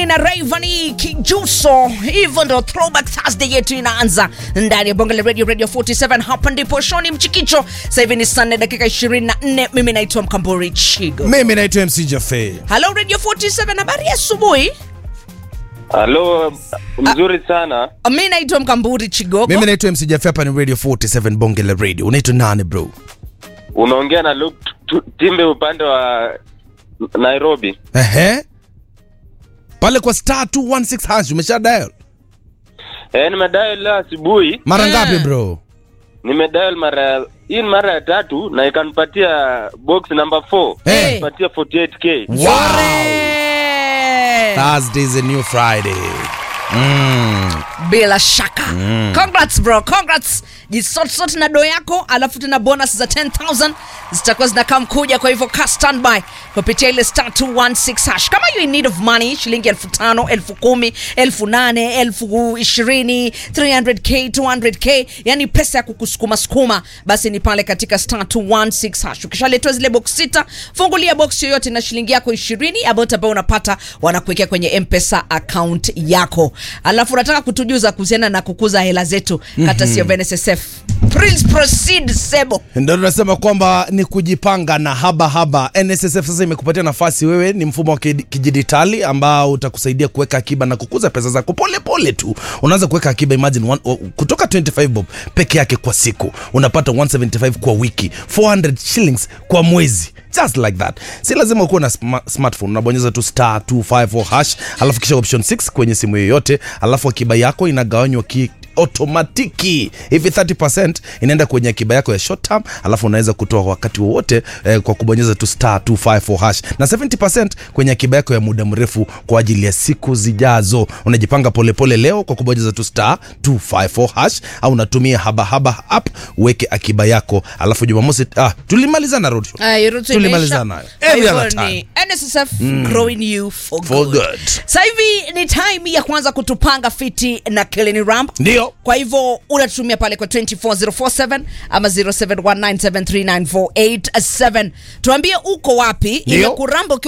na Rayvanny Kijuso. Hivyo ndo throwback Thursday yetu inaanza ndani ya Bongo la Radio Radio 47. Hapa ndipo Shoni Mchikicho. Sasa hivi ni saa nne dakika 24. Mimi naitwa Mkamburi Chigo. mimi naitwa mc jafe Hello Radio 47, habari ya asubuhi. Halo, mzuri sana. Mimi naitwa Mkamburi Chigogo. mimi naitwa mc jafe hapa ni radio 47 bonge la radio unaitwa nani bro Unaongea na Luke Tu- Timbe upande wa Nairobi. ehe pale kwa star 216 hash umesha dial Eh, nimedial leo asubuhi. mara Eh. ngapi bro Nimedial mara hii ni mara ya tatu na ikanipatia box number 4. Eh. Ikanipatia 48k. wow Yore! thursday is a new friday mm. bila shaka congrats bro congrats jisotsote na do yako alafu tena bonus za 10000 zitakuwa zinakaa mkuja kwa hivyo ka standby kupitia ile star 216 hash kama you in need of money shilingi elfu tano elfu kumi elfu nane elfu ishirini 300k 200k yani pesa ya kukusukuma sukuma basi ni pale katika star 216 hash ukishaletewa zile box sita fungulia box yoyote na shilingi yako ishirini ambayo ambao unapata wanakuwekea kwenye mpesa account yako alafu unataka kutujuza kuhusiana na kukuza hela zetu kata sio NSSF Please proceed sebo ndio tunasema kwamba ni kujipanga na haba haba nssf sasa imekupatia nafasi wewe ni mfumo wa kidi- kidijitali ambao utakusaidia kuweka akiba na kukuza pesa zako pole pole tu unaanza kuweka akiba imagine one, o- kutoka 25 bob peke yake kwa siku unapata 175 kwa wiki 400 shillings kwa mwezi just like that si lazima ukuwe na sma- smartphone unabonyeza tu star 254 hash alafu kisha option 6 kwenye simu yoyote alafu akiba yako inagawanywa ki otomatiki hivi 30 inaenda kwenye akiba yako ya short term alafu unaweza kutoa wakati wowote eh, kwa kubonyeza tu star 254 hash na 70 kwenye akiba yako ya muda mrefu kwa ajili ya siku zijazo unajipanga polepole leo kwa kubonyeza tu star 254 hash au unatumia habahaba app uweke akiba yako alafu jumamosi ah, tulimalizana road show. Ah, hiyo route Tulimalizana imeisha. hayo. Kwa Every hivyo other time. ni NSSF growing you for, For good. good. Sasa hivi ni time ya kuanza kutupanga fiti na Kilini Ramp. ndio Kwa hivyo unatutumia pale kwa 24047 ama 0719739487. Tuambie uko wapi Ndio. imekuramba ukiwa